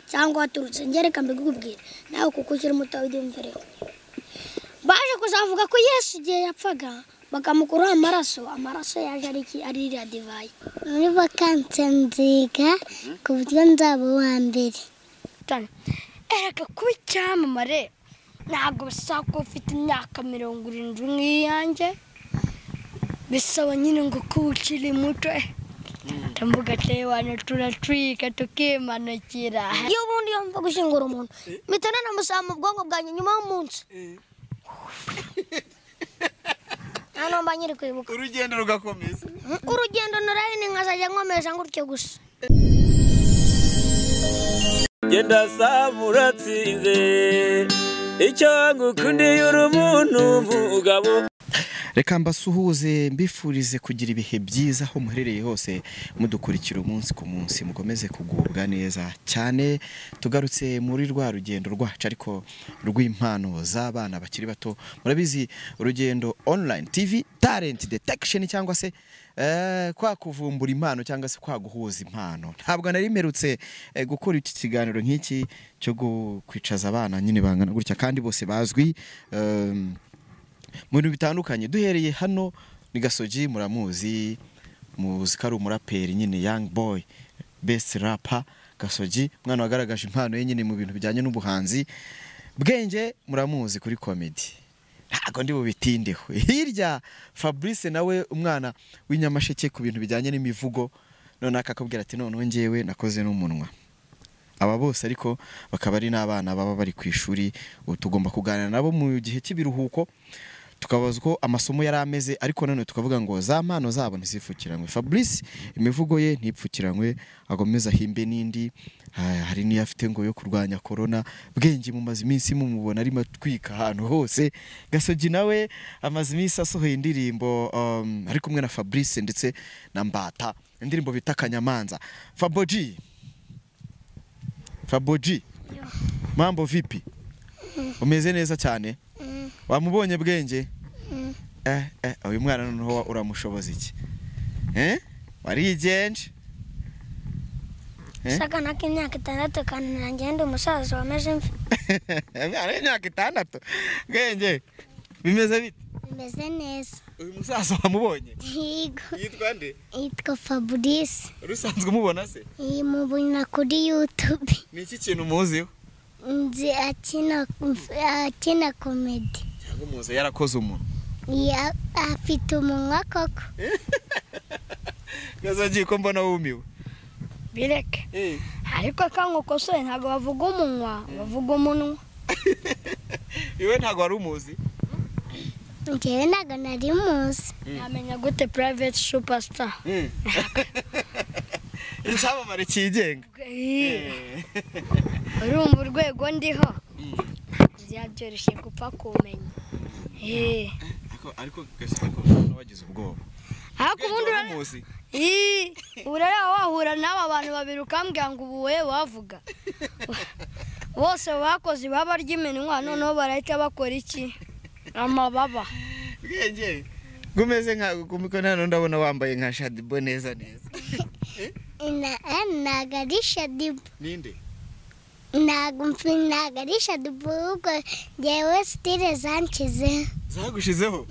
cyangwa waturutse ngere mbikubwira nawe kuko ukiri muto ubyumvireho baje kuzavuga ko yesu igihe yapfaga bakamukuraho amaraso amaraso yaje ari iki ari iriya divayi muri vakanse nziga ku buryo nzaba uwa mbere ereka kuba icyamamare ntabwo bisaba ko ufite imyaka mirongo irindwi nk'iyanjye bisaba nyine ngo kuba ukiri muto eh. ndavuga abantu turatwika tukimanukira iyo ubundi iyo mva gushingura umuntu mpita nanamusaba mu bwonko bwanjye nyuma y'umunsi nta nomba nyiri kwibuka urugendo rugakomeza urugendo narahini nkazajya nkomeza gutyo gusa genda saba uratsinze icyo ngukundiye uri umuntu umugabo reka mbasuhuze mbifurize kugira ibihe byiza aho muherereye hose mudukurikira umunsi ku munsi mukomeze kugubwa neza cyane tugarutse muri rwa rugendo rwacu ariko rw'impano z'abana bakiri bato murabizi urugendo online tv talent detection cyangwa se eh, kwa kuvumbura impano cyangwa se kwa guhuza impano ntabwo nari mperutse eh, gukora iki kiganiro nk'iki cyo gu- kwicaza abana nyine bangana gutya kandi bose bazwi em, mu bintu bitandukanye duhereye hano ni gasogi muramuzi muzi ko ari umuraperi nyine young boy best rapa gasogi umwana wagaragaje impano ye nyine mu bintu bijyanye n'ubuhanzi bwenge muramuzi kuri komedi ntabwo ndi bubitindeho hirya fabrice nawe umwana w'inyamasheke ku bintu bijyanye n'imivugo none akakubwira ati noneho ngewe nakoze n'umunwa aba bose ariko bakaba ari n'abana baba bari ku ishuri ubu tugomba kuganira nabo mu gihe cy'ibiruhuko tukabaza uko amasomo yari ameze ariko nanone tukavuga ngo za mpano zabo ntizipfukiranywe fabrice imivugo ye ntipfukiranywe agomeze ahimbe n'indi Ah, hari n'iyo afite ngo yo kurwanya korona bwenge mumaze iminsi mumubona arimo atwika ahantu hose gasogi nawe amaze iminsi asohoye indirimbo um, ari kumwe na fabrice ndetse na mbata indirimbo bita akanyamanza faboji faboji mambo vipi umeze neza cyane wamubonye bwenge eh, eh, uyu mwana noneho wa- uramushoboza iki eh? warigenje Eh? sakana k'imyaka itandatu kandi nanjye ndi umusaza wameze imvi ari imyaka itandatu bwenge bimeze bite bimeze neza uyu musaza wamubonye higo yitwa nde yitwa fabrice urusanzwe umubona se mubona kuri yutube ni iki kintu umuziho nzi akina akina komedi cyangwa umuzi yarakoze umuntu Ya- afite umunwa koko gasogi ko mbona wumiwe bireke ariko kangukosoye ntabwo bavuga umunwa bavuga umunwa iwe ntabwo wari umuzi njyewe ntabwo nari muzi namenya gute private superstar icyamamare cyigenga urumva urwego ndiho ntabwo byabyoroshye gupfa kumenya Eh, ariko ariko gasogi ko wagize ubwoba ariko ubundi wari urare- umuzi Ii, ubu rero waba wahura n'aba bantu babiri ukambwira ngo ubu wowe wavuga bose bakoze ibaba ry'iminwa noneho barahita bakora iki amababa bwenge gumeze nka kumiko nano ndabona wambaye nka shadibo neza neza Ina- eh, ntabwo ari shadibu ninde ntabwo mfi- ntabwo ari shadibu ahubwo njyewe sitire zanshyize zagushizeho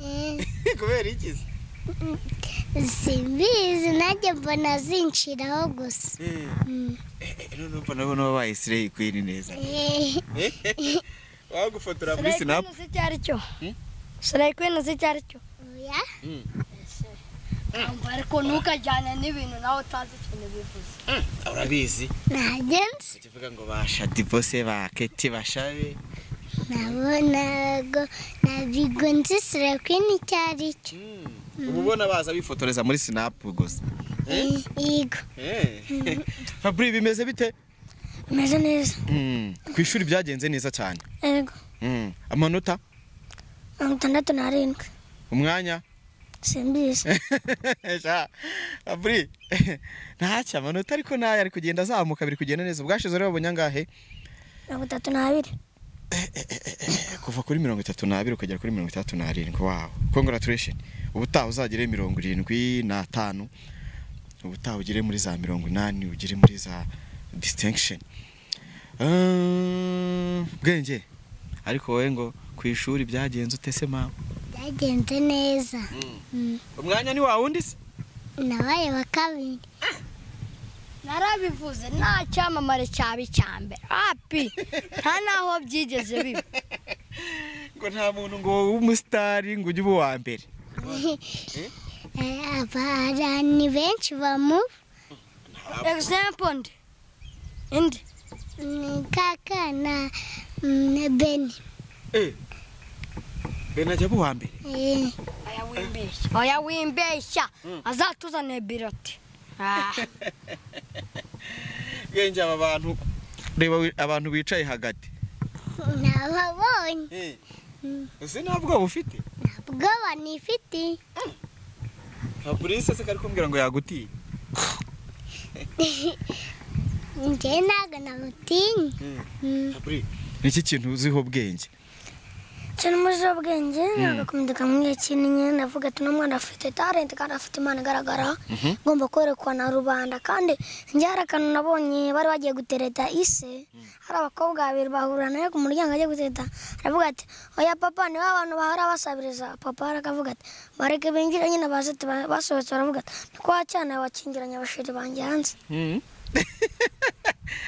kubera iki se simbizi nanjye mbona zinshiraho gusa Eh, eh, noneho mbona ubona wabaye sireyi kwini neza Eh, wagufotora muri sinapu sarayikwini si icyo ari cyo sarayikwini si icyo ari cyo oya ariko ntukajyane n'ibintu nawe utazi ikintu bivuze urabizi ntajya nzi tuvuga ngo ba shadibo se ba keti bashabe nabo ntabwo ntabwo nzi sirakwini icyo ari cyo uba ubona baza bifotoreza muri sinapu gusa yego fabri bimeze bite bimeze neza Mm, ku ishuri byagenze neza cyane yego Mm, amanota mirongo itandatu n'arindwi umwanya simbizi Sha, fabri ntacyo amanota ariko nayo ari kugenda azamuka biri kugenda neza bwashize rero babonye angahe mirongo itatu n'abiri kuva kuri mirongo itatu n'abiri ukagera kuri mirongo itandatu n'arindwi wawe congratulation ubutaha uzagere mirongo irindwi n'atanu ubutaha ugere muri za mirongo inani ugere muri za distinction Ah, bwenge ariko wowe ngo ku ishuri byagenze ute se mama byagenze neza umwanya ni wawe undi se nabaye wa kabiri narabivuze nta cyamamare cyaba icya mbere api nta n'aho byigeze biba ngo nta muntu ngo w'umusitari ngo ujye uba uwa mbere Eh, aba abantu benshi bamu egisempo ndi indi ni kaka na mm, na beni bene ajya aba uwa mbere Eh, oya wimbeshya oya wimbeshya azatuzane biroti Ah, bwenge aba bantu reba wi- abantu bicaye hagati nababonye ese nta bwoba ufite ubwoba nifite nta burisi se kari kumbwira ngo yagutiye njye ntabwo namutinya niki kintu uziho bwenge cyane umuzi w'ubwenge nagakomeza kamwe kinye ndavuga ati uno mwana afite talent kandi afite impano igaragara ngomba kwerekwa na rubanda kandi njye hari akantu nabonye bari bagiye gutereta ise hari abakobwa babiri bahurira nawe ku muryango agiye gutereta aravuga ati oya papa ni ba bantu bahora basabiriza papa arakavuga ati bareke binjire nyine baze ati ba- basohotse baravuga ati ni kwa cyane wakingiranye abashiri banjye hanze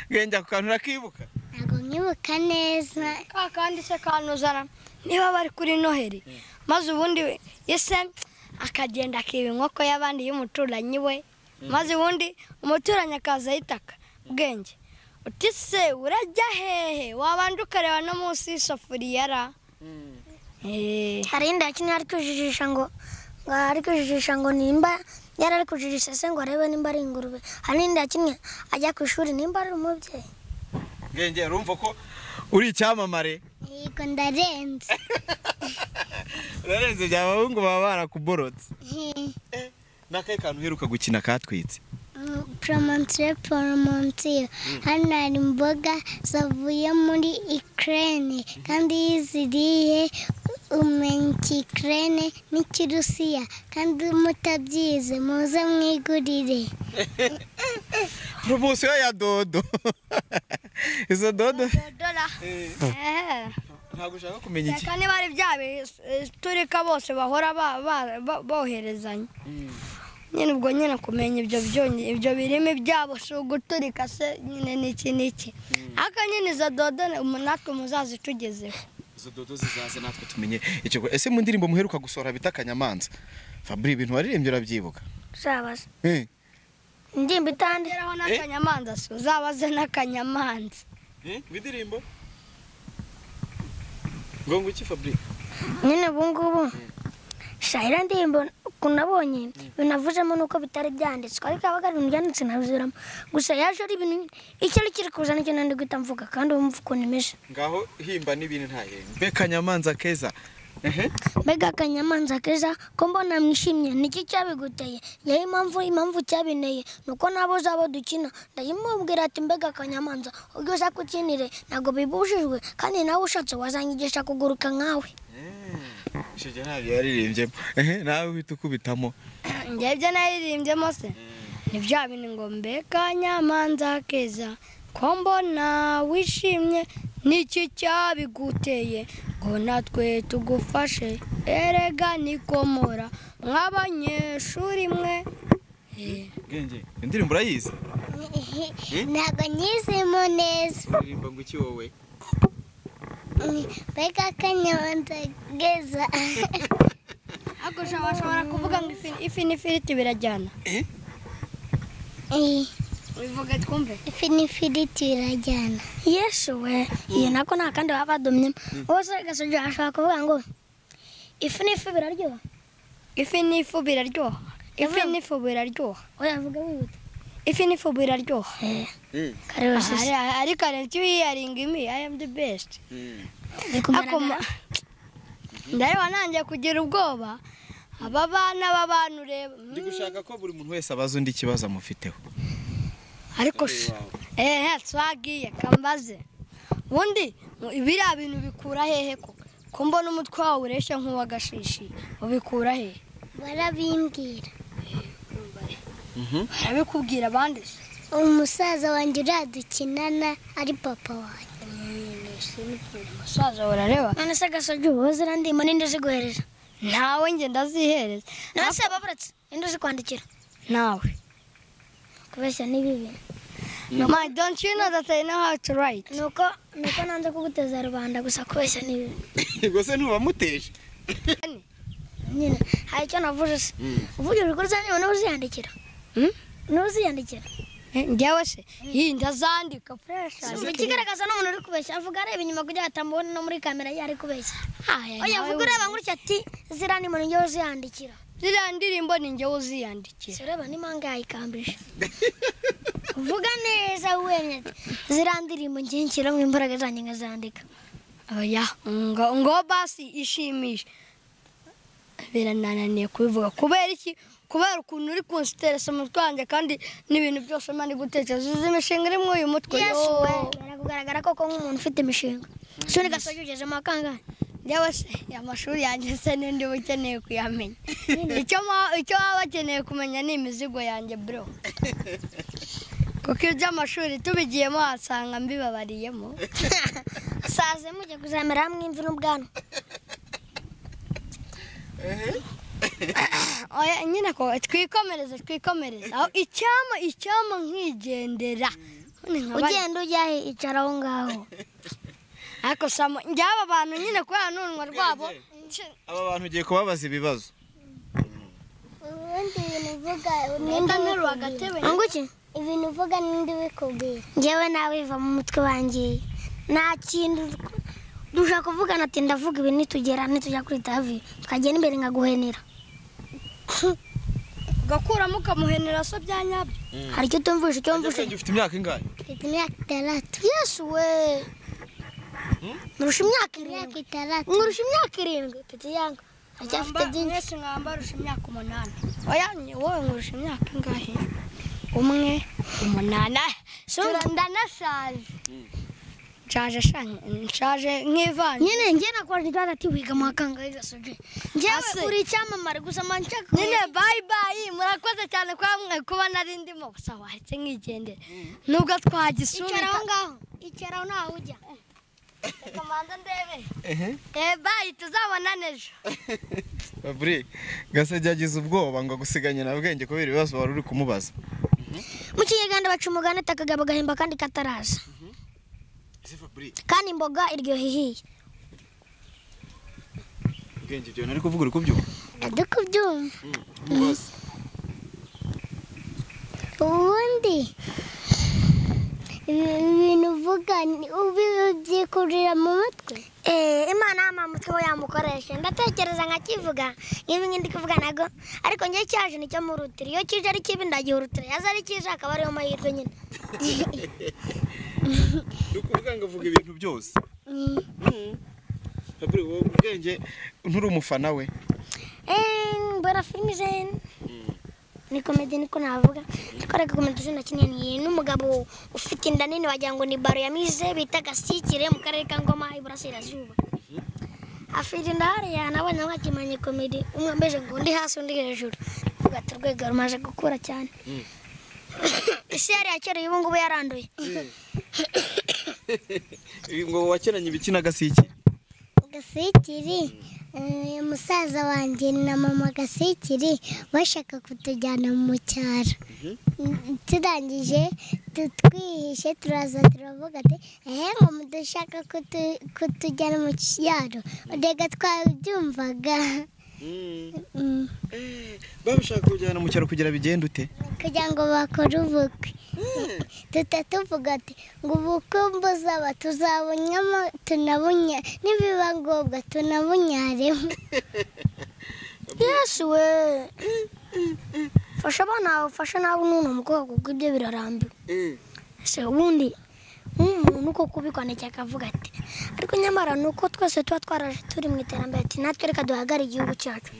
bwenge ako kantu urakibuka ntabwo nkibuka neza ka kandi se kanuzana niba bari kuri noheri maze ubundi we- ese akagenda akiba inkoko y'abandi y'umuturanyi we maze ubundi umuturanyi akaza yitaka ubwenge uti se urajya hehe wabandi ukareba no munsi y'isafuriya ra Eh, hari yindi yakinnye ari kwijijisha ngo ngo ari kwijijisha ngo nimba yari ari kujijisha se ngo arebe nimba ari ingurube hari n'indi yakinnye ajya ku ishuri nimba ari umubyeyi bwenge urumva ko uri icyamamare yego ndarenze urarenze bya bahungu baba barakuborotse Eh, n'akahe kantu uheruka gukina katwitse mm, promontoire promontoire hano hari imboga zavuye muri ikirere kandi iyo uziriye umenya ikirere n'ikirusiya kandi mutabyize muze mwigurire poromosiyo ya dodo izo dodo dora Eh. ntabwo ushaka kumenya iki reka niba ari bya biturika bose bahora ba- ba- ba- boherezanya nyine ubwo nyine kumenya ibyo byonyi ibyo birimo ibyabo si uguturika se nyine n'iki n'iki ariko nyine izo dodo na- natwe muzazitugezeho izo dodo zizaze natwe tumenye icyo gukora. ese mu ndirimbo muheruka gusohora bita akanyamanza fabri ibintu waririmbye urabyibuka uzabaza Eh, indirimbo itandira ngeraho n'akanyamanza se uzabaze n'akanyamanza eh, ngo indirimbo ngo ngo iki fabri nyine ubu ngubu shahira ndirimbo ukuntu nabonye binavuzemo nuko bitari byanditswe ariko yabaga ari ibintu byanditse nabizuramo gusa yaje ari ibintu icyari kiri kuza nicyo nandi guhita mvuga kandi ubu mvuga ukuntu imeze ngaho himba n'ibintu ntahenge mbe kanyamanza keza ehe mbega akanyamanza keza ko mbona mwishimye niki cyabiguteye yewe impamvu impamvu cyabineye ni uko nabo zabo dukina ndayimubwira ati mbega akanyamanza ubwo uzakukinire ntabwo bibujijwe kandi nawe ushatse wazanyigisha kuguruka nkawe icyo gihe ntabyo yaririmbyemo ehe nawe uhita ukubitamo njye ibyo naririmbyemo se ni bya bintu ngo mbe kanyamanza keza ko mbona wishimye n'iki cyabiguteye ngo natwe tugufashe erega nikomora mw'abanyeshuri mwe bwenge indirimbo urayizi ntabwo nyizemo neza uririmba ngo iki wowe mbega akanyamanza keza ariko ushobora ushobora kuvuga ngo ifi ifi n'ifiriti birajyana Eh, ubivuge twumve ifi n'ifiriti birajyana yesu we iyo nako nta kandi baba badomyemo bose gasoje ashobora kuvuga ngo ifu n'ifu biraryoha ifi n'ifu biraryoha ifi n'ifu biraryoha oya vuga wihuta ifi n'ifu biraryoha kareba sisi Ari- ariko arenze wiyaringa imi i am the best bikumara ndareba nanjye kugira ubwoba aba bana b'abantu ureba ndi gushaka ko buri muntu wese abaza undi ikibazo amufiteho ariko se ehe twagiye kambaze ubundi mu- biriya bintu ubikura hehe koko ko mbona umutwe wawe ureshya nk'uwagashishi ubikura hehe barabimbwira barabikubwira abandi se umusaza wanjye uradukinana ari papa wanjye umusaza urareba none se gasojya ubu zirandimo n'indi uziguhereza ntawe njye ndazihereza nawe se baburatse indi uzikwandikira ntawe kubeshya n'ibibi my don't you know that i know how to write nuko nuko nanze kuguteza rubanda gusa kubeshya n'ibibi rwose ntubamuteje nyine hari icyo navuze se uvugira urukuru zanjye niba uziyandikira Hmm? niba uziyandikira Eh, njyewe se iyi ndazandika fresh ikigaragaza n'umuntu uri kubeshya avuga areba inyuma kugira ngo atamubone no muri kamera ye ari kubeshya aya oya nawe vuga ureba gutya ati ziriya ni umuntu njyewe uziyandikira ziriya ndirimbo ni njyewe uziyandikira ureba n'impanga yayikambije vuga neza wemye ati ziriya ndirimbo ngiye nshyiramo imbaraga zanjye nkazandika oya ngo ngo basi ishimisha biranananiye kubivuga kubera iki kubera ukuntu uri kunsiteresa umutwe wanjye kandi n'ibintu byose mba ndi gutekereza izi mishinga irimo uyu mutwe yesu yoo. we birakugaragara koko nk'umuntu ufite imishinga soni gasoje ugezemo akangahe njyewe se amashuri yanjye se n'indi uba ukeneye kuyamenya icyo ma- icyo baba bakeneye kumenya ni imizigo yanjye bro kuko iby'amashuri tubigiyemo wasanga mbibabariyemo saze mujya kuzamera hamwe imvi n'ubwanwa oya nyine ko twikomereze twikomereze aho icyama icyama nkigendera None nkaba- ugenda ujya he icara aho ngaho ariko samo njyaba abantu nyine kubera n'urunwa rwabo aba bantu ugiye kubabaza ibibazo ubundi ibintu uvuga mwenda nterura agatebe nguki ibintu uvuga n'indi bikubwira njyewe nawe biva mu mutwe wanjye nta kintu dushaka kuvugana ati ndavuga ibi nitugera nitujya kuri tavi tukagenda imbere nkaguhenera ugakuramo ukamuhenera so bya nyabyo hari icyo utumvisha icyo mvise ufite imyaka ingahe mfite imyaka itandatu yesu we nkurusha imyaka imyaka irindwi itandatu nkurusha imyaka irindwi mfite yanga aracyafite Mwamba- byinshi mwese mwambarusha imyaka umunani oya ni wowe nkurusha imyaka ingahe umwe umunani Ah, tura- ndanashaje nshaje sha- nshaje nk'ivanje nyine njye nakoraje ikibazo ati wiga mu kangahe gasoje Ase. njyewe uri icyamamare gusa mba nshaka nyine bayi bayi murakoze cyane kuba mwe kuba nari ndimo gusa wahise nkigendera nubwo icara twagisubika aho ngaho icara aho ntaho ujya reka mbanze ndebe eh bayi tuzabonane ejo babure gasajya agize ubwoba ngo agusiganye na bwenge kubera ibibazo wari uri kumubaza mu kinyarwanda baca umugani ati akagabo gahemba kandi kataraza kandi imboga iryoha ihiye bwenge ibyo nari kuvuga uri kubyuka ndi kubyumva ubundi ibi- ibintu uvuga ni- ubi ubyikurira mu mutwe Eh, imana yamamutse aho yamukoresha ndatekereza nkakivuga nk'ibi ngibi ndi kuvuga nago ariko njye cyaje nicyo murutira iyo kije ari kibi ndagihurutira yaza ari kije akaba ariyo mahirwe nyine ni ukuvuga ngo avuga ibintu byose babure wowe ubwenge nturi umufana we Eh, mbona filime zene ni komedi niko navuga ariko reka komedi zene kinini n'umugabo ufite inda nini wagira ngo ni baro yamize bita gasikire mu karere ka ngoma iburasirazuba afite inda hariya nawe nawe akimanye komedi umwe ambeje ngo undi hasi undi hejuru uvuga ati urwego rumaze gukura cyane isi yari yakereye ubu ngubu yaranduye ngo wakenanye ibiki n'agasike gasikiri eh, musaza wanjye na mama gasikiri bashaka kutujyana mu cyaro Mm, turangije tu- twihishe turaza turavuga ati ehe ngo mudushaka kutu- kutujyana mu cyaro rega twabyumvaga Mm, babishaka kujyana mu cyaro kugira bigende ute kugira ngo bakore ubukwe tutatuvuga ati ngo ubukwe buzaba tuzabunyamo tunabunya nibiba ngombwa tunabunyaremo yesu we fasha abana bawe ufashe nawe n'uno mukobwa kuko ibyo birarambiwe se ubundi nk'umuntu uko kubikwandikiye akavuga ati ariko nyamara ni uko twese tuba twaraje turi mu iterambere ati natwe reka duhagare igihugu cyacu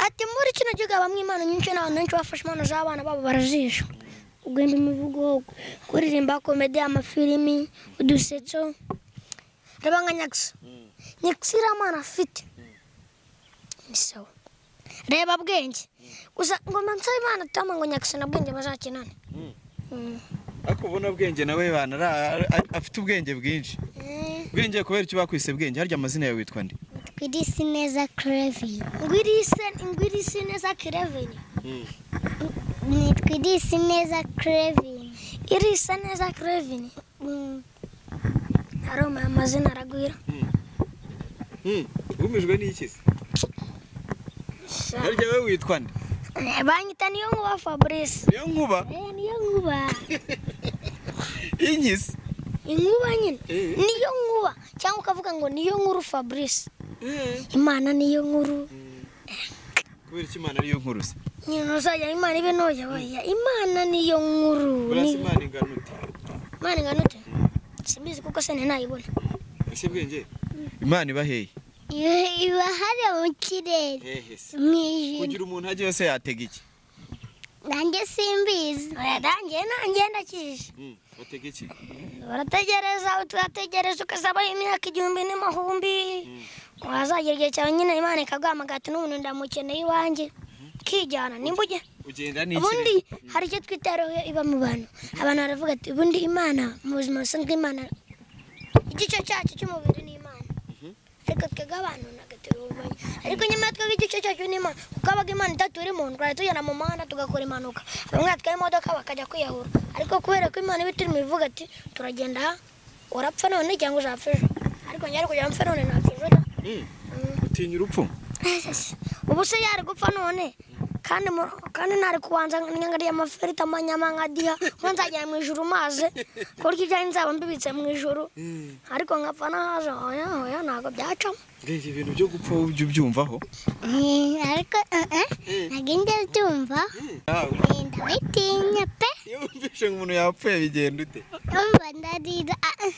ati muri kino gihugu habamo impano nyinshi n'abantu benshi bafashe impano z'abana babo barazisha guhimba imivugo kuririmba komedi amafilimi udusetso reba nka nyakisa nyakisa iriya mpano afite ni sawa reba bwenge gusa ngo mbansabe imana tama ngo nyakisa na bwenge bazakinane ariko ubona ubwenge nawe banara afite ubwenge bwinshi ubwenge kubera icyo bakwise bwenge harya amazina yawe witwa nde twirisi neza kereviye Ngwirisi ngwirisi neza kireveni. ni twirisi neza kereviye Irisa neza kireveni. Aroma amazina aragwira. wumijwe n'iki se harya wowe witwa nde Eh, Banyita niyo nkuba Fabrice. niyo nkuba Niyo nkuba. inyisi Inkuba nyine. Niyo nkuba cyangwa ukavuga ngo niyo nkuru Fabrice. Imana niyo nkuru. kubera icyo imana ariyo nkuru se Nyine uzajya Imana ibe ntoya baya. Imana niyo nkuru. urasa ni- imana ingana ute Imana ingana ute? Simbizi kuko se ninayibona. ese bwenge imana iba hehe iba hari mu kirere hehe se mu ijoro kugira umuntu ajya yose yatega iki nanjye simbizi Oya, Nanjye nanjye ndakije. watega iki barategereza turategereza ukazabaho imyaka igihumbi n'amahumbi wazagera igihe cyawe nyine imana ikaguha amagati n'umuntu ndamukeneye iwanjye kijyana nimba ujya ugenda n'iki ubundi hari icyo twita roho iba mu bantu abantu baravuga ati ubundi imana mu buzima busanzwe imana igice cyacu cy'umubiri ni imana ariko twebwe abantu ntabwo tubibumenye ariko nyamara twebwe igice cyacu ni imana kuko habaga imana itaturi mu ndwara tugenda mu muhanda tugakora impanuka bamwe batwaye imodoka bakajya kwiyahura ariko kubera ko imana iba iturimo ivuga ati turagenda aha, urapfa none cyangwa uzapfa ejo ariko njye ari kugira ngo mpfe none ntapfa ejo da. utinya urupfu ubu se yari gupfa none kandi mu- kandi ntari kubanza nyangariye amaferita amanyamangadiha ngo nzajya mu ijuru maze kurya ibyanjye nzaba mbibitse mu ijuru ariko nkapfa nahaje oya oya ntabwo byacamo mbega ibintu byo gupfa wowe ujya ubyumvaho Eh, ariko eh, eh, ntabwo njya byumva Eh, ndabitinya pe iyo wumvise ngo umuntu yapfuye bigenda ute umva ndarira ah, ah.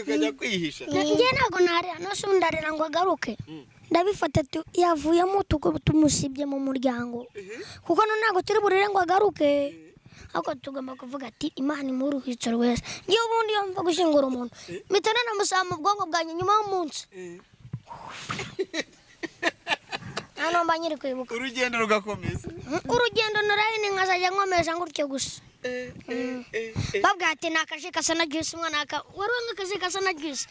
ukajya kwihisha njye ntabwo ntarira no se ndarira ngo agaruke ndabifata tu- yavuyemo tugu- tumusibye mu muryango kuko no ntabwo turi burire ngo agaruke ariko tugomba kuvuga ati imana imuruhitse rwese njye ubundi iyo mva gushyingura umuntu mpita nanamusaba mu bwonko bwanjye nyuma y'umunsi nta nomba nyiri kwibuka urugendo rugakomeza urugendo narari ni nkazajya nkomeza ngutyo gusa bavuga ati ni akaji gasa na juice umwana aka wari wanga akaji gasa na juice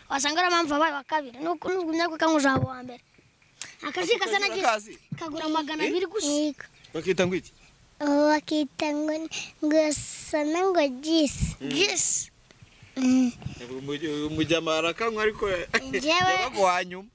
wasanga ariyo mpamvu wabaye wa kabiri nuko nugumya ko kanywa uzaba uwa mbere akaji gasa na juice kagura magana abiri gusa bakita ngo iki Ubu bakita ngo sana ngo jisi juice umujyama arakanywa ariko njyewe yabaga uwa nyuma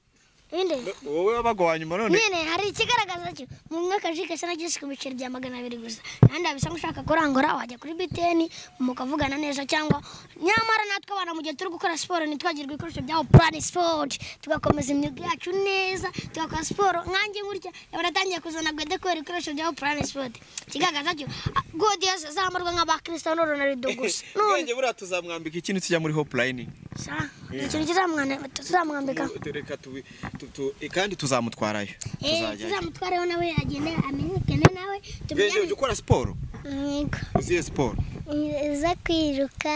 inde wowe wabaga uwa nyuma none nyine hari ikigaragaza cyo mu mwaka akaji gasa na juice ku biceri bya magana abiri gusa nandi bisa nk'ushaka kurangura wajya kuri biteni mukavugana neza cyangwa nyamara natwe abantu mu gihe turi gukora siporo ntitwagirwe ibikoresho byaho purani sipoti tugakomeza imyuga yacu neza tugakora siporo nkanjye gutya baratangiye kuzana gwede kubera ibikoresho byaho purani sipoti ikigaragaza cyo godiyo zambarwa nk'abakristo n'uronarido gusa none ubwenge buriya tuzamwambika ikintu kijya muri hopulayini sa ikintu kizamwana- tuzamwambika reka tubi tu- tu- kandi tuzamutwarayo tuzajyayo tuzamutwareho nawe agende amenyekane nawe ubwenge tumenye ujya ukora siporo yego uziye siporo Eh, zo kwiruka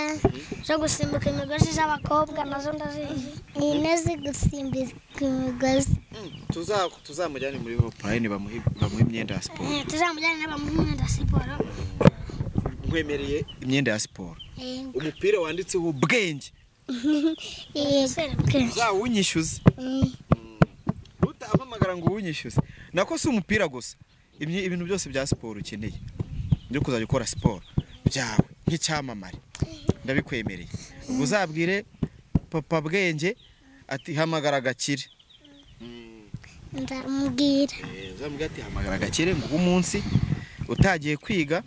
zo gusimbuka imigozi z'abakobwa nazo ndazizi eh, nazo gusimbuka imigozi Tuza- tuzamujyane muri hopulayini bamuhe bamuhe imyenda ya siporo tuzamujyane n'abamuha imyenda ya siporo nkwemereye imyenda ya siporo Eh, umupira wanditseho bwenge uzawunyishyuze eh, utampamagara ngo uwunyishyuze nako si umupira gusa Ibi- ibintu byose bya siporo ukeneye byo kuzajya ukora siporo byawe nk'icyamamare ndabikwemereye ubwo uzabwire papa bwenge ati hamagara agakire nzamubwira uzamubwira ati hamagara agakire ngo umunsi utagiye kwiga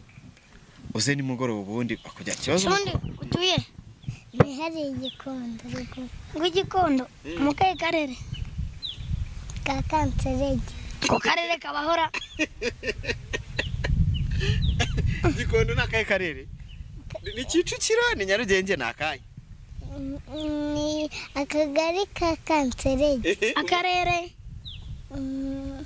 uze nimugoroba ubundi akujya ikibazo ubundi utuye ntihariye igikondo ariko ngw'igikondo mu kahe karere ka kanserege ako karere kabahora igikondo ni akahe karere ni kicukiro ni nyarugenge ni akahe Mm, ni akagari ka kanserege akarere Mm,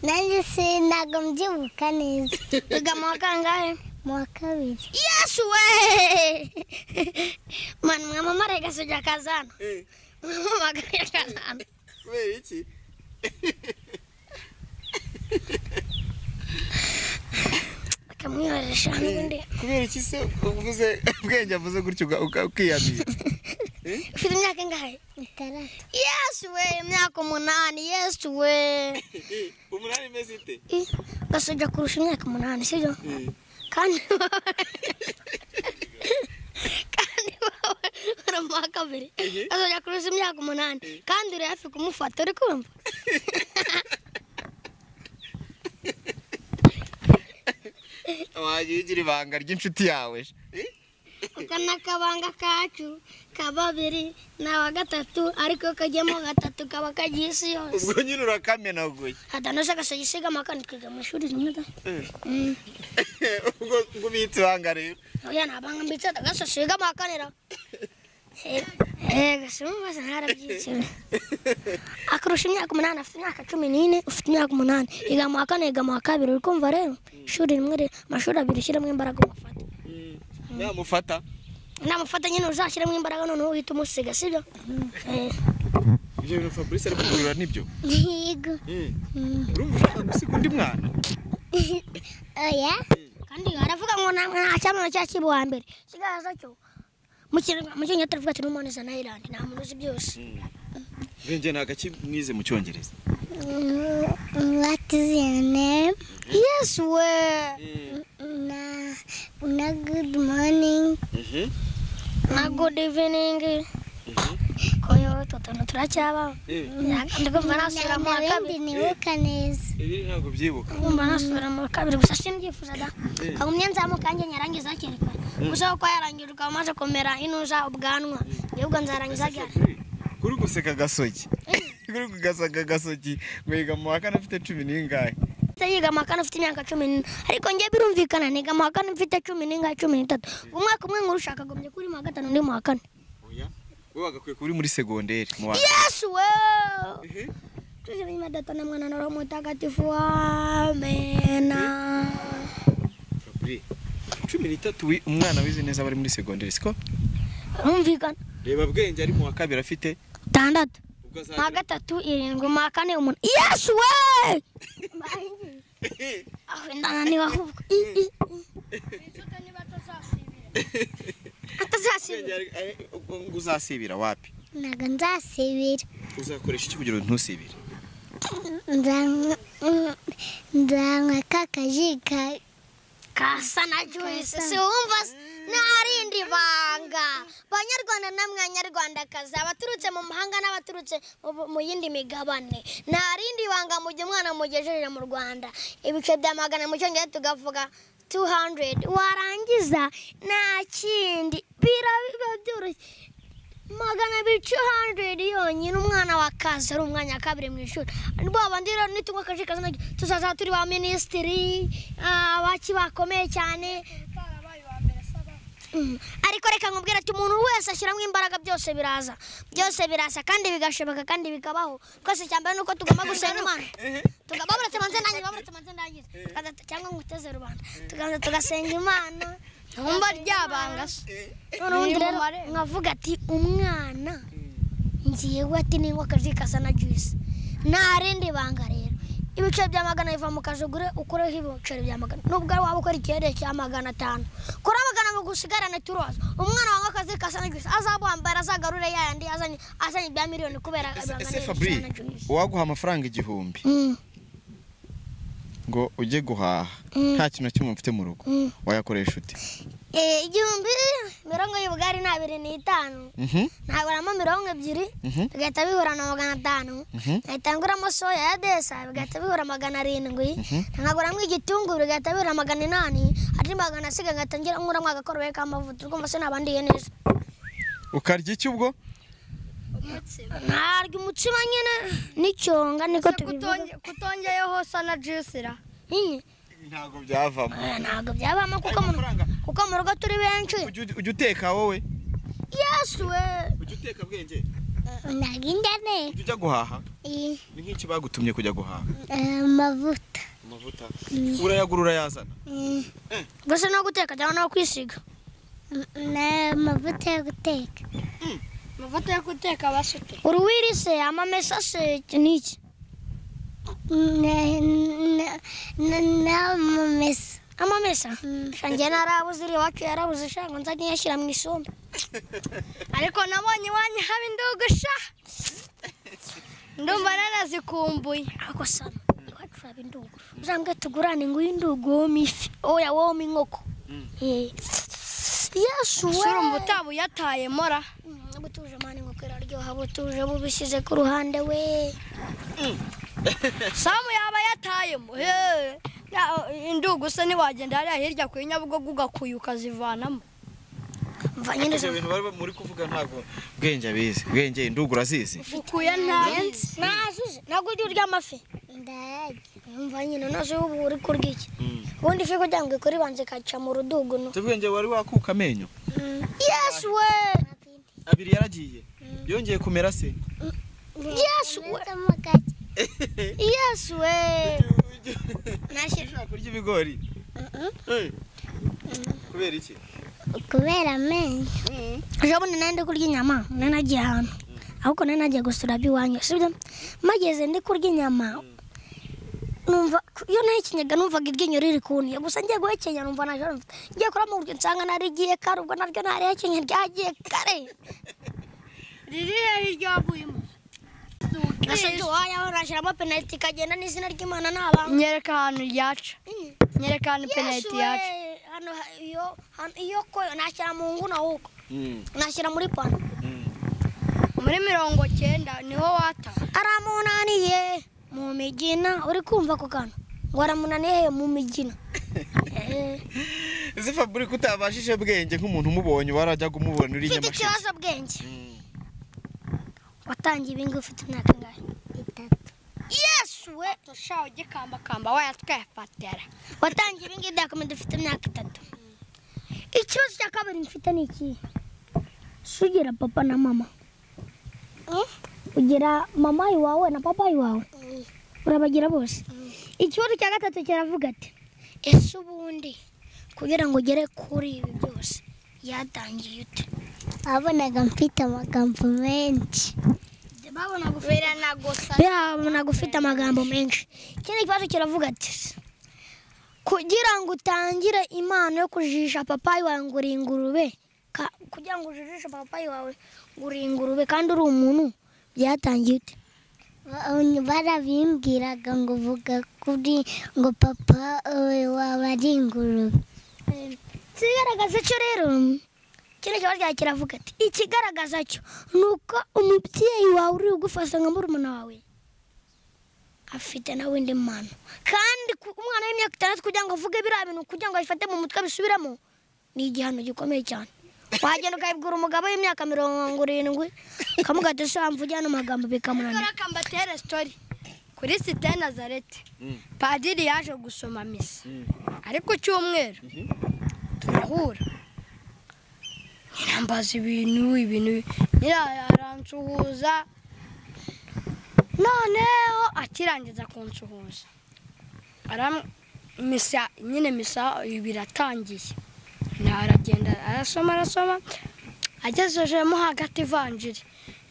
nanjye sinago mbyibuka neza wiga mu wa kangahe mu wa kabiri yesu we mani mwamamare gasujya kazana mwamamagaye kazana kubera iki Aka akamwihoresha n'ubundi kubera iki se uvuze ubwenge avuze gutyo uga- uga- ukiyamira ufite imyaka ingahe itandatu yesu we imyaka umunani yesu we umunani imeze ite ugasojya kurusha imyaka umunani sibyo kandi kandi wowe uri mu wa kabiri ugasojya kurusha imyaka umunani kandi uri hafi kumufata uri kumva wajya ugira ibanga ry'inshuti yawe je. Eh? aka ni akabanga kacu ka babiri ni awa gatatu ariko kajyamo gatatu kaba kagiye isi yose ubwo nyine urakamenaguye hadanoze agasojya isigama kandi twiga mu ishuri rimwe da ubwo ngo ubitse ibanga rero oya nabanga mbitsata gasosiga amakanira gasimubaza ntarabyicira akurusha imyaka umunani afite imyaka cumi n'ine ufite imyaka umunani yiga mu wa kane yiga mu wa kabiri uri kumva rero ishuri rimwe rero amashuri abiri ushyiramo imbaraga umufata namufata namufata nyine uzashyiramo imbaraga noneho uhita umusiga sibyo Eh, ibyo bintu fabrice ari kugurira nibyo yego urumva ushaka gusiga undi mwana oya kandi aravuga ngo nta nta cyamano cyakiri uwa mbere kigaragaza cyo mu Kinyarwanda- mu cyongereza turavuga ati n'umuntu iza nayirandi nta muntu uzi byose ubwenge ntabwo akimwize mu cyongereza what is your name yesu we na na good morning na good evening koyo tutuntu turacyabaho ndikumva nasubira mu wa kabiri nawembi nibuka neza ibi ntabwo byibuka kumva nasubira mu wa kabiri gusa sindyifuzaga kagumye nzamuka yanjye nyarangiza hakiri kare gusa kuko yarangije ukaba umaze kumera inuza ubwanwa ahubwo nzarangiza ryari kuri guseka gasogi kuri kugasaka gasogi ngo yiga mu wa kane afite cumi n'ingahe Ndahita yiga mu wa kane ufite imyaka cumi n'ine ariko njye birumvikana niga mu wa kane mfite cumi n'ingahe cumi n'itatu umwaka umwe nkurusha akagombye kuri mu wa gatanu undi mu wa kane oya we bagakwiye kuba uri muri segonderi mu wa yesu wewe Ehe. Tuzi mwenye datana mwana na roho mtakatifu amena. Fabri, cumi n'itatu wi- umwana wize neza aba ari muri segonderi siko Umvikana. reba bwenge ari mu wa kabiri afite Tandatu. ubwo Ma azagera gatatu irindwi ma kane umuntu. Yesu we! Aho ndana ni wahuka. Bwenge Atazasibira. ari- ari- ubwo ngo uzasibira wapi ntabwo nzasibira uzakoresha iki kugira ngo ntusibire Nzanywa- mm, nzanywa ka kaji ka- Kasa na Joyce si wumva se? ntarindi banga. Banyarwanda namwe Banyarwandakazi abaturutse mu mahanga n'abaturutse mu bu- mu yindi migabane ntarindi banga mu gihe umwana mugejeje mu Rwanda ibice bya magana mu cyongereza tugavuga 200 warangiza nta kindi biraba byoroshye magana abiri 200 yonyine umwana wakaza ari umwanya wa kabiri mu ishuri rwa bandi rero nitungwa akaje kazana tuzaza turi ba minisitiri abaki bakomeye cyane Mm. ariko reka nkubwira ati umuntu wese ashyiramo imbaraga byose biraza byose biraza kandi bigashoboka kandi bikabaho twese cyambere nuko tugomba gusenga imana tugababuretse manze ndangiza baburetse manze ndangiza Tukaza- cyangwa nguteze rubanda tuganza tugasenga imana nkumva ryabanga se noneho undi rero Ni marembo. nkavuga ati umwana ngiyewe ati ningwa akaji kasa na juice nta rindi banga rero ibiceri bya magana biva mu kazi ugure ukureho ibiceri bya magana nubwo ari waba ukora ikirere cya magana atanu kora magana ngo usigarane turoza umwana wawe akazi kasa na juice azabuhambara azagarure ya yandi azanye azanye ibya miliyoni kubera ese ibihangano fabri bya na juice uwaguha amafaranga igihumbi Mm, ngo ujye guhaha mm. nta kintu na kimwe mfite mu rugo Mm. wayakoresha ute Eh, igihumbi mirongo y'ubugari ni abiri n'itanu Mhm, ntaguramo mirongo ebyiri mhm, bigahita bihura na magana atanu mhm. nkahita nguramo soya ya desa bigahita bihura magana arindwi nkaguramo igitunguru bigahita bihura magana inani ati magana asiga ngahita ngira nguramo agakorobere k'amavuta urumva se naba ndiye neza ukarya iki ubwo narya umutsima nyine n'icyonga niko tubivuga kutongeyeho sana juice ra Nyine, ntabwo byavamo eh, ntabwo byabamo kuko mu amafaranga kuko mu rugo turi benshi ujya ujya uteka wowe yesu we ujya uteka bwenge ntabwo inda ujya ujya guhaha ni ni nk'iki bagutumye kujya guhaha amavuta amavuta urayagura urayazana Mm, gusa no guteka cyangwa no kwisiga ni amavuta yo guteka amavuta yo guteka basute uruwiri se amamesa se iki n'iki n'amamesa amamesa shanjye narabuze iri iwacu yarabuze shango nzajya nyashyira mu isombe ariko nabonye iwanyu haba indugu sha ndumva nanazikumbuye ariko sana iwacu haba indugu uzambwe tugurane ngo uyu indugu wome ifi oya wome inkoko Eh. yesu we surumva utaba uyataye mora Mm, butuje mani inkoko iraryoha butuje bubishyize ku ruhande we samu yaba yatayemo heee indugu se ntiwagenda hariya hirya ku nyabugogo ugakuya ukazivanamo mva nyine ibyo bintu bari muri kuvuga ntabwo bwenge abizi bwenge indugu urazizi ukuye ntazi nazuze ntabwo ujya urya amafi ndayarya mva nyine nazo ubu uri kurya iki ubundi ifi kugira ngo ikore ibanza ikaca mu rudugu no bwenge wari wakuka amenyo yesu we abiri yaragiye yongeye kumera se yesu we ndazamo gake yesu we ushaka kurya ibigori Eh. kubera iki kubera amenyo urabona nari ndi kurya inyama nari nagiye ahantu ahubwo nari nagiye gusura abiwanyu sibyo mageze ndi kurya inyama numva iyo nahekenyaga numvaga iryinyo riri kuntiye gusa ngiye guhekenya numva naje numva ngiye kuramo uburyo nsanga narigiye kare ubwo naryo narihekenye ryagiye kare riri hehe iryavuyemo nasabye uwayaho nashyiramo penaliti ikagenda n'izina ry'imana n'abantu nyereka ahantu ryaca nyereka ahantu penaliti yacu hano iyo hano iyo ko nashyira mu nguna ahubwo nashyira muri pano muri mirongo cyenda niho wata aramunaniye mu migina uri kumva ako kantu ngo aramunaniye he mu migina Eh, uzi fabric utabashije bwenge nk'umuntu umubonye warajyaga umubona uri ufite nyamashyamba ikibazo bwenge watangiye ibingi ufite imyaka ingahe itatu yesu we dushaho ugikambakamba wayatwefatera watangiye ibingi byakomeye dufite imyaka itatu ikibazo cya kabiri mfite ni ikihe sugira papa na mama ugira mama iwawe na papa iwawe urabagira bose ikibazo cya gatatu kiravuga ati ese ubundi kugira ngo ugere kuri ibi byose yatangiye ute wabonaga mfite amagambo menshi biranagusa birabona ufite amagambo menshi ikindi kibazo kiravuga ati kugira ngo utangire impano yo kujijisha papayi wawe ngo uri ingurube ka- kugira ngo ujijishe papayi wawe ngo uri ingurube kandi uri umuntu byatangiye ute Ba- barabimbwiraga ngo uvuga kuri ngo papa eh, wawe ari ingurube ikigaragaza cyo rero kino kibazo cyawe kiravuga ati ikigaragaza cyo ni uko umubyeyi wawe uri bugufasha nka murumuna wawe afite nawe indi mpano kandi ku- umwana w'imyaka itandatu kugira ngo avuge biriya bintu kugira ngo abifate mu mutwe abisubiremo ni igihano gikomeye cyane wagenda ukabibwira umugabo w'imyaka mirongo irindwi ukamuga ati se wamva ujyana amagambo bikamunanira reka mbatere sitori kuri site nazareti padiri yaje gusoma misa ariko cyumweru turahura nyinambaza ibintu ibintu nyina aransuhuza noneho akirangiza kunsuhuza aram- misa nyine misa biratangiye nawe aragenda arasoma arasoma agejejemo hagati ivanjiri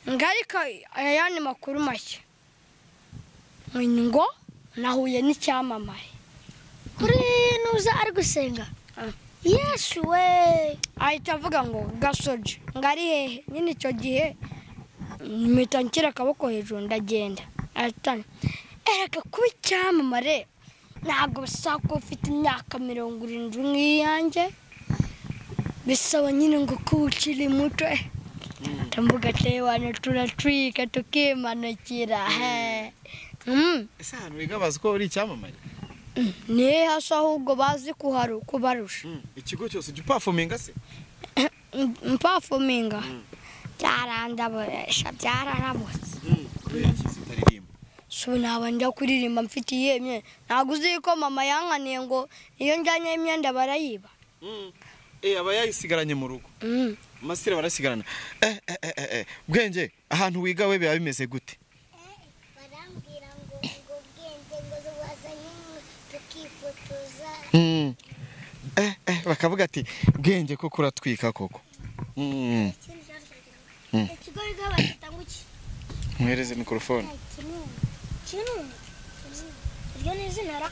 ngo ariko ayandi makuru make ngo nahuye n'icyamamare kuri nuza ari gusenga Ah. yesu we ahita avuga ngo gasoje ngo ari hehe nyine icyo gihe mpita nshyira akaboko hejuru ndagenda aratanga ereka kuba icyamamare ntabwo bisaba ko ufite imyaka mirongo irindwi nk'iyanjye bisaba nyine ngo kuba ukiri muto eh. ndavuga ati wanyu turatwika tukimanukira he Mm. ese ahantu bigabazwa ko uri icyamamare ni hehe hasi ahubwo bazi kuharu kubarusha ikigo cyose ujya upafuminga se mpafuminga byarandaburesha byararamutse kubera iki se utaririmba so naba njya kuririmba mfite iyihe myenda ntabwo uzi ko mama yankaniye ngo iyo njyanye imyenda barayiba Eh, aba yayisigaranye mu rugo Mm. amasire barasigarana Eh, eh, eh, eh, eh. bwenge ahantu wiga we biba bimeze gute barambwira ngo ngo bwenge ngo wazanye tukifotoza Eh, eh, bakavuga ati bwenge ko kuratwika koko Mm. ikigo bigaho bagitanga iki mwereze mikorofone kinini iryo ni izina ra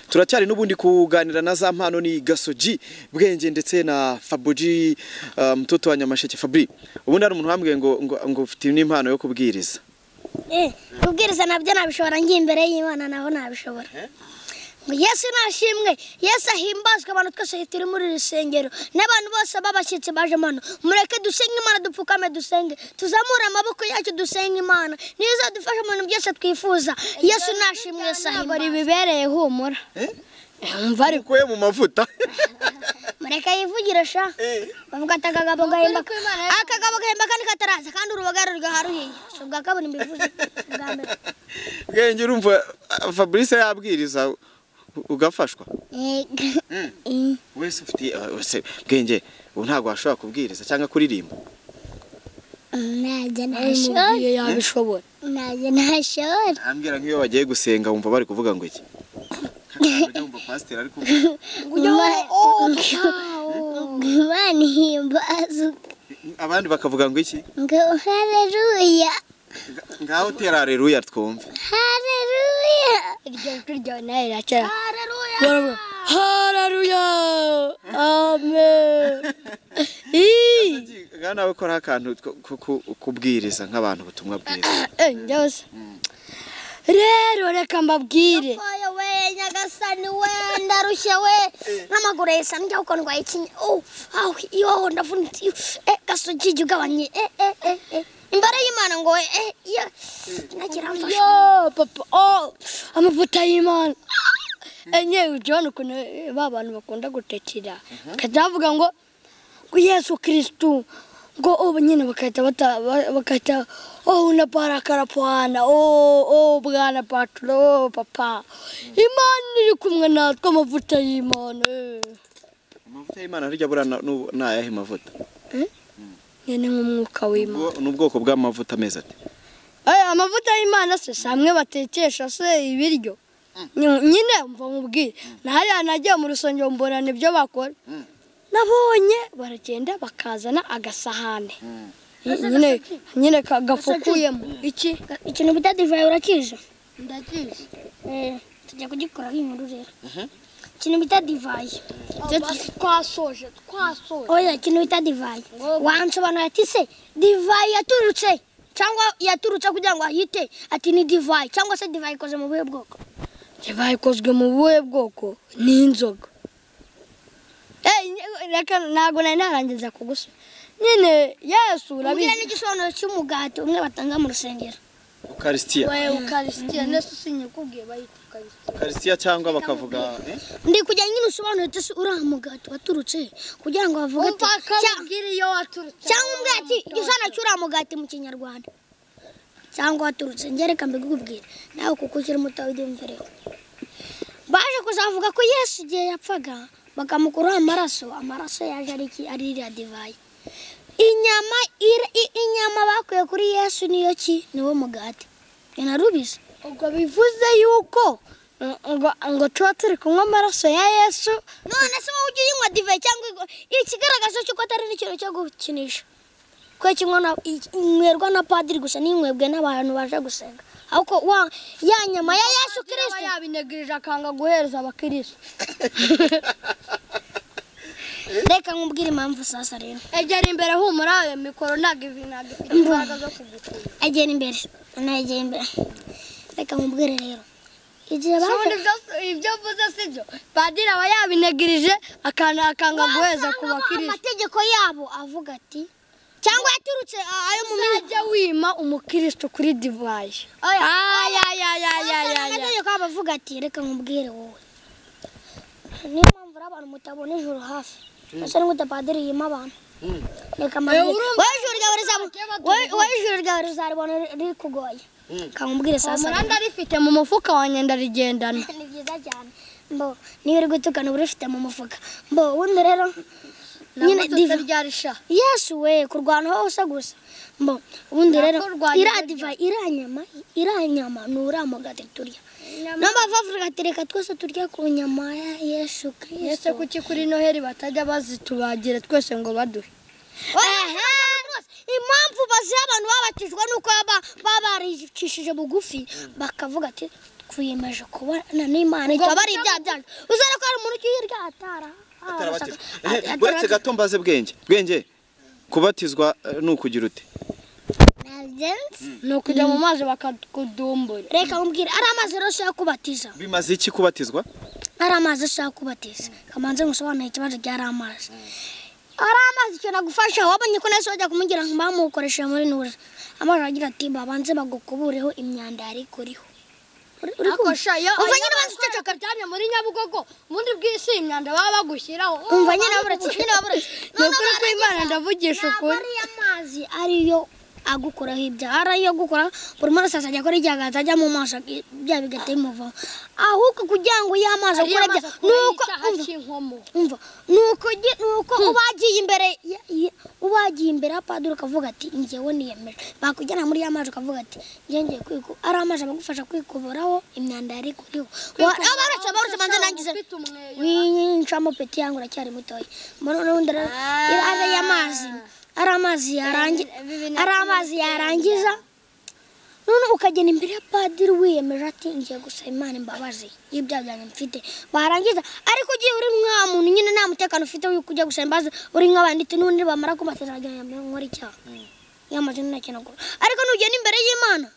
turacyari n'ubundi kuganira na za mpano ni gasogi bwenge ndetse na fabuji uh, mtoto wa nyamasheke fabri ubundi hari umuntu wambwiye ngo ngo, ngo ufite n'impano yo kubwiriza Eh, kubwiriza nabyo nabishobora ngiye imbere y'Imana nabo nabishobora. Ngo Yesu nashimwe, Yesu ahimbazwe abantu twese turi muri iri rusengero n'abantu bose babashyitsi baje mano. Mureke dusenge Imana dupfukame dusenge, tuzamure amaboko yacu dusenge Imana. Niyo izadufasha mu bintu byose twifuza. Yesu nashimwe, Yesu ntabwo ahimbazwe. ribibereye humura umva ariko kuye mu mavuta Mureke yivugira sha. Bavuga ati akagabo gahemba. Akagabo gahemba kandi kataraza kandi urubaga rugaharuhiye. Si ubwa kabiri mbivuze. si ubwa mbere. bwenge urumva ah, fabrice yabwiriza u- ugafashwa wese ufite ah, wese bwenge ubu ntabwo washobora kubwiriza cyangwa kuririmba najya ntashobora umubwiye yabishobora najya ntashobora ambwira nk'iyo bagiye gusenga wumva bari kuvuga ngo iki Nk'akantu wumva pasiteri ari kuvuga Ma- imana ihimbaza abandi bakavuga ngo iki ngo hareruya ngaho tera aleluya twumve hareruya iryo jwi ryawe nawe rirakera hararuya hararuya amen Ii. ngaho nawe koraho akantu ko- ko- ko- kubwiriza nk'abantu ubutumwa bwiza Eh, njya gusa. rero reka mbabwire Oya we nyagasani we ndarushye we n'amaguru yesa njya kuko ndwaye ikinya oh aw iyo ndavunitse iyo, eh gasogi ugabanye eh eh eh eh imbare y'imana ngo eh ya nakiramfasha yo papa oh amavuta y'imana enye ujyana ukuntu eh, ba bantu bakunda gutekera bakajya bavuga ngo ngo yesu kirisitu ngo ubu nyine bagahita bata- ba- bagahita oh unabarakara pwana oh oh bwana paturo papa imana iri kumwe natwe amavuta y'imana eh." amavuta y'imana hirya buriya na- n'ubu ni ayahe mavuta nyine nk'umwuka w'imana Ubwo- ni ubwoko bw'amavuta ameze ati Eh, amavuta y'imana se si amwe batekesha se ibiryo Nyu- nyine mva mubwire nahariya nagiye mu rusengero mbona nibyo bakora nabonye baragenda bakazana agasahane Ny- nyine nyine ka- gafukuyemo iki ikintu bita divayi urakije eh tujya kugikora nk'inkuru rero ikintu bita divayi twasoje twasoje oya ikintu bita divayi wansobanura ati se divayi yaturutse cyangwa yaturutse kugira ngo ahite ati ni divayi cyangwa se divayi ikoze mu buhe bwoko bayikozwe mu buhe bwoko ni inzoga Eh, nye- reka ntabwo nari narangiza kugusa nyine yesu Umbwira urabizi n'igisobanuro cy'umugati umwe batanga mu rusengero. ukarisitiya ukarisitiya nese sinyikubwiye bayita ukarisitiya ukarisitiya cyangwa bakavuga eh? Ndi kujya nyine usobanura ati uriya mugati waturutse kugira ngo bavuge ati "Cya- iyo waturutse cyangwa umugati igisobanuro cy'uriya mugati mu kinyarwanda cyangwa waturutse ngereka mbikubwira nawe kuko ukiri muto ubyumvireho baje kuzavuga ko yesu igihe yapfaga bakamukuraho amaraso amaraso yaje ari iki ari iriya divayi inyama iri- i- inyama bakuye kuri yesu niyo ki niwo mugati ni narubizi ubwo bivuze yuko ngo- ngo ngo tuba turi kunywa amaraso ya yesu none se wowe ujya uyinywa divayi cyangwa igwa- ikigaragaza cy'uko atari n'ikintu cyo gukinisha kuko kinywa na- i- inywerwa na padiri gusa n'inywebwe n'abantu baje gusenga ahubwo wa ya nyama ya yesu aba kirisiti yabinegereje akanga guhereza abakirisitu reka nkubwire impamvu sasa rero egera imbere humura ayo mikoro ntabwo ivi ntabwo ifite imbaraga zo kugukura egera imbere anegera imbere reka nkubwire rero igihe baje ubundi bwo- ibyo mvuze si byo padiri aba yabinegereje akana akanga guhereza ku bakirisitu amategeko yabo avuga ati cyangwa yaturutse a- ayo mu minsi uzajya wima umukirisitu kuri divayi ayayayayayaya amategeko yabo avuga ati reka nkubwire wowe niyo mpamvu uri abantu mutabona ijoro hafi ese ni gute padiri yima abantu reka mbabwire wowe ijoro ryawe rizamu- wowe- wowe ijoro ryawe rizaribona rikugoye kankubwire sasa umuranda arifite mu mufuka wanjye ndarigendana ni byiza cyane mbo niyo uri gutukana uba urifite mu mufuka mbo wundi rero nyine diva ryarisha yesu we kurwana hose gusa mbo ubundi rero Nakurwanya iriya ibiryo. diva iriya nyama iriya nyama ni uriya mugati turya niyo mpamvu bavuga ati reka twese turye ku nyama ya yesu ese kirisito kuki kuri noheli batajya bazitubagira twese ngo baduhe impamvu baziha abantu babatijwe nuko baba baricishije bugufi bakavuga ati twiyemeje kubana n'imana itaba ari ibyaha byacu uzere ko hari umuntu ukiyirya atara atarabatizwa Eh, uretse gato mbaze bwenge bwenge kubatizwa eh, ni ukugira ute nabyenze ni ukujya mu mazi bakakudumbura reka mubwire ari amazi rero ushaka kubatiza bimaze iki kubatizwa ari amazi ushaka kubatiza kamanze ngusobanurire ikibazo cy'ari amazi ari amazi ikintu agufasha wabonye ko nahise wajya kumubwira ngo bamukoresheje muri nura amazi aragira ati babanze bagukubureho imyanda yari ikuriho Uri- uri kumva? Umva nyine abanza uceceka uryamye muri nyabugogo ubundi bw'isi imyanda baba bagushyiraho umva nyine aburetse nyine aburetse ni ukuri kw'imana ndavugisha ukuri ari amazi ariyo agukoraho ibyaha ari ayo gukora buri muntu wese azajya akora ibyaha azajya mu maso ibyaha bigahita bimuvaho ahubwo kugira ngo iyo amazi Ariyo akora mazi ibyaha ni akuraho uko icyaha umva cy'inkomo umva ni uko ugi- ni uko uba wagiye imbere ya- ya- uba wagiye imbere ya padiri ukavuga ati njyewe niyemeje bakujyana muri ya mazi ukavuga ati njyewe ngiye kwiku ari amazi abagufasha kwikuboraho imyanda yari kuriho abaretse abaretse manze nangize ufite umweyo wincamo peti yangu uracyari mutoya mbona n'ubundi rero ari amazi ari amazi yarangi- ari amazi yarangiza none ukagenda imbere ya padiri wiyemeje ati ngiye gusaba imana imbabazi y'ibyaha byanjye mfite warangiza ariko ugiye uri nka muntu nyine nta mutekano ufite w'uko ujya gusaba imbabazi uri nk'abandi tu n'ubundi bamara kumasezerano ajyanye nkora icyaha yamaze ntakinagura ariko nugenda imbere y'imana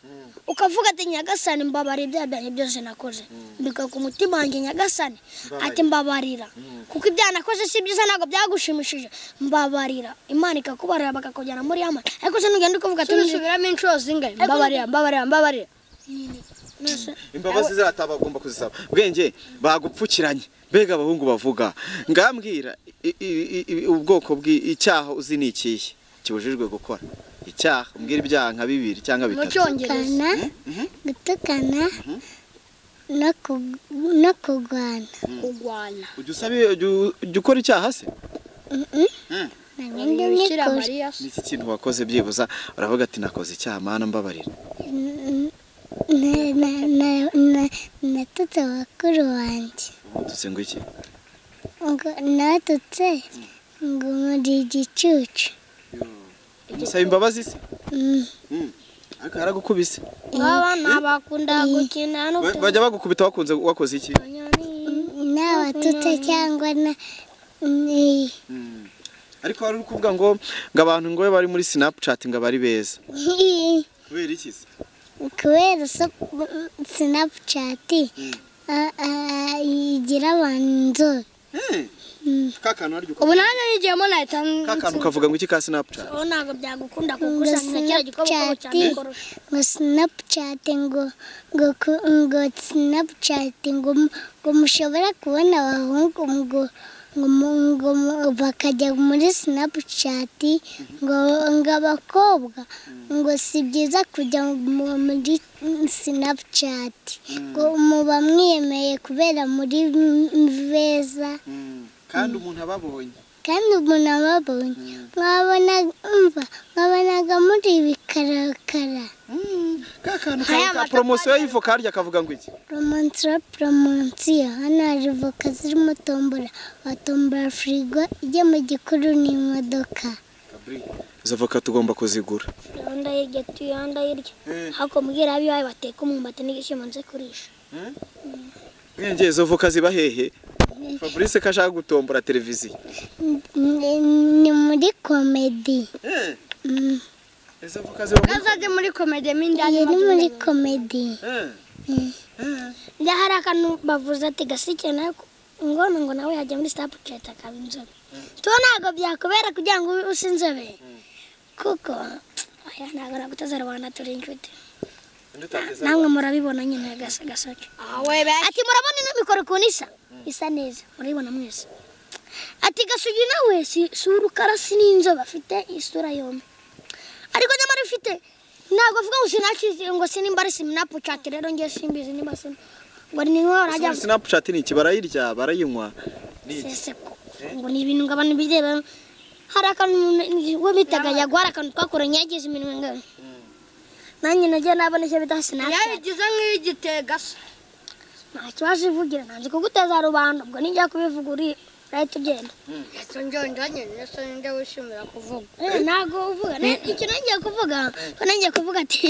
ukavuga ati nyagasani mbabarira ibyaha byanjye byose nakoze mbika ku mutima wanjye nyagasani ati mbabarira kuko ibyaha nakoze si byiza ntabwo byagushimishije mbabarira imana ikakubarira bakakujyana muri yama ariko se nugenda ukavuga ati "Nzi- tubisubiramo inshuro zingahe mbabarira mbabarira mbabarira nzi- imbabazi zirata bagomba kuzisaba bwenge bagupfukiranye mbega abahungu bavuga ngambwira i- i- i- i- ubwoko bw'icyaha uzi ni ikihe kibujijwe gukora icyaha umbwira ibyaha nka bibiri cyangwa mu bitatu cyongereza gutukana gutukana no ku- no kurwana kurwana ujya usaba ujya- ujya ukora icyaha se ntabindi bikira nkikora mariya se n'iki kintu wakoze byibuza uravuga ati nakoze icyaha mana mbabarira Na- na- na- na- natutse bakuru wanjye umututse ngo iki ngo natutse ngo muri igicucu umusaba imbabazi se Mm. Mm. ariko yaragukubise abana bakunda gukina no Ba- bajya bagukubita wakunze wakoze iki n'abatutse cyangwa na ni- ariko wari uri kuvuga ngo ngo abantu ngo bari muri sinapucati ngo abari beza kubera iki se kubera so- sinapucati a- a- igira abantu inzobe kakantu aryo ubu nanjye nigiyemo nahita kakantu ukavuga ngo iki ka sinapucati ubu ntabwo byagukunda kuko ngo usanga kiriya gikorwa ukora cyane sinapucati ngo sinapucati ngo ngo ku- ngo sinapucati ngo mu- ngo mushobora kubona abahungu ngo ngo mu- ngo mu- bakajya muri sinapucati ngo ngo abakobwa ngo si byiza kujya mu- muri sinapucati ngo muba mwiyemeye kubera muri beza kandi umuntu ababonye kandi umuntu ababonye mwabona umva mwabonaga muri bikarakara kakantu ka poromosiyo y'ifu karya kavuga ngo iki promontra promonsiyo hano hari voka zirimo tombora watombora firigo ijya mu gikuru n'imodoka izo voka tugomba kuzigura gahunda y'irya tuyanda y'irya ariko mubwira abiyo bateka umwumbati n'igishyimbo nze kurisha bwenge izo voka ziba hehe fabrice ko ashaka gutombora televiziyo Ni- ni muri komedi Mm, izo voka ziba muri kazage muri komedi mindani iyi ni muri komedi Eh, njya hari akantu bavuze ati gasike nawe ku- ngono ngo nawe yajya muri sitapu ceta akaba inzobe tuba ntabwo byakubera kugira ngo ube usa inzobe kuko aya ntabwo nagutaza rubanda turi inshuti ndutateza namwe murabibona nyine gasa gasoke awe be ati murabona ino mikoro ukuntu isa isa neza murayibona mwese ati gasugi nawe si si urukara si n'inzobe afite isura yombi ariko nyamara ifite ntabwo avuga ngo sinakizi ngo sinimba ari simnapucati rero ngiye simbizi nimba sina ngo ni nko rajya sinapucati ni iki barayirya barayinywa ni iki seseko ngo ni ibintu ngo abantu bireba hari akantu umuntu- we bitaga yagwara akantu twakoranye yagize iminwa ingana nanjye nagiye nabona icyo bita sinapucati yabigize nk'igitega se nta kibazo ivugira ntanze kuguteza rubanda ubwo nijya kubivuga uri uraye tugenda Yesu njye njye Yesu njye wishimira kuvuga Eh, ntabwo uvuga Ne- icyo nagiye kuvuga ko nagiye kuvuga ati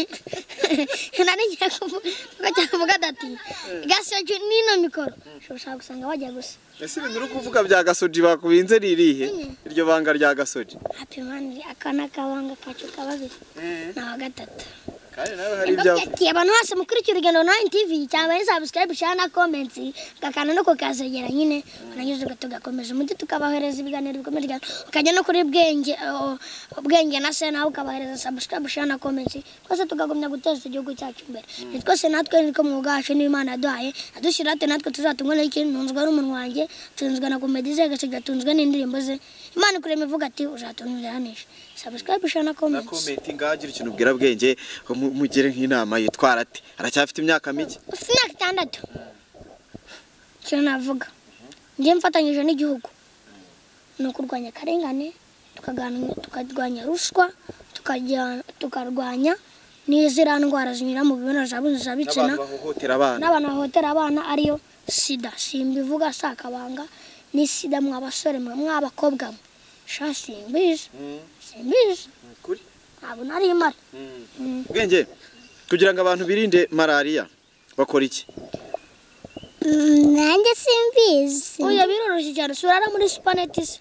nagiye kuvuga ko nagiye kuvuga ati gasoje nino mikoro ushobora gusanga wajya gusa ese ibintu uri kuvuga bya gasoji bakubinze ririhe iryo banga rya gasoji happy man aka ni akabanga kacu kababiri ni awa gatatu kandi nawe hari ibyawe Ati, abantu bose mukurikira urugendo na tv cyangwa ari subscribe share na comment gakana no kukazogera nyine wananyuze tugakomeza umuti tukabahereza ibiganiro bikomeye cyane ukajya no kuri bwenge oh, bwenge na se nawe ukabahereza subscribe share na comment twese tukagumya guteza igihugu cyacu imbere ni twese natwe nitwo mwuga wacu n'imana yaduhaye adushyira ate natwe tuzatungwa n'ikintu ntunzwe n'umunwa wanjye tunzwe na komedi ze agasiga tunzwe n'indirimbo ze imana ikurema ivuga ati uzatunziranisha subscribe share na na comment komenti ngaho agira ikintu ubwira bwenge mu- mugire nk'inama yitwara ate aracyafite imyaka mike ufite imyaka itandatu icyo navuga njye mfatanyije n'igihugu ni ukurwanya akarengane tukagana- tukarwanya ruswa tukajya- tukarwanya n'iziriya ndwara zinyura mu mibonano n'abantu zabitsina bahohotera abana n'abantu bahohotera abana ariyo sida simbivuga si akabanga ni sida mwa basore mwe mw'abakobwa mwe sha simbizi Mm, simbizi ni ukuri. ntabwo nari imara Mm. Mm. bwenge kugira ngo abantu birinde malariya bakora iki nanjye simbizi Oya biroroshye cyane surara muri supaneti se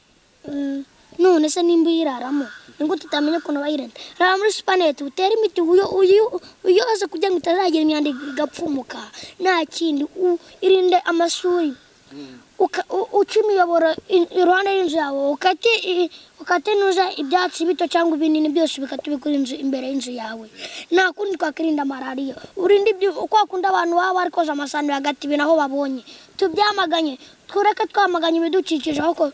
none se nimba uyiraramo nibwo tutamenya ukuntu bayirinda rara muri supaneti utere imiti uyo- uyo- uyoze kugira ngo itazagira imyanda igapfumuka nta kindi u- irinde amasuri Uka- u- uca imiyoboro i- iruhande y'inzu yawe ukate i- ukate nuza ibyatsi bito cyangwa ibinini byose bikate ubikora inzu imbere y'inzu yawe nta kundi twakwirinda malariya urinde ibyo kwa kundi abantu baba bari koza amasahani hagati ibintu aho babonye tubyamaganye tureke twamaganye ibidukikije ahubwo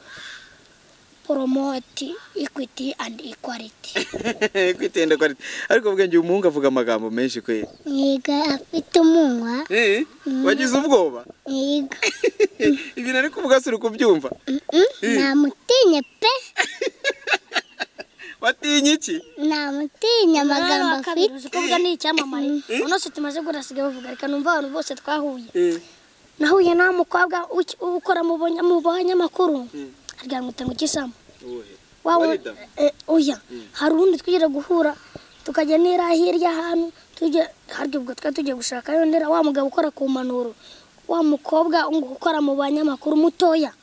poromoti ikwiti andi ikwaliti kwitenda kwari ariko bwenge uyu muhungu avuga amagambo menshi kwe yiga afite umunwa wagize ubwoba yiga ibintu ari kuvuga si uri kubyumva namutinye pe watinye iki namutinye amagambo afite uzi ko bwa ni icyamamare uno se tumaze guhasiga bavuga reka numva abantu bose twahuye nahuye na mukobwa uki- ukora mu banya- mu banyamakuru aryamye ngo utanga ukisamo wa Wari wundi- damu. eh, oya hari undi twigeze guhura tukajya nera hirya ahantu tujya harya ubwo twari tugiye gushaka yondera wa mugabo ukora ku mpanuro wa mukobwa ngo ukora mu banyamakuru mutoya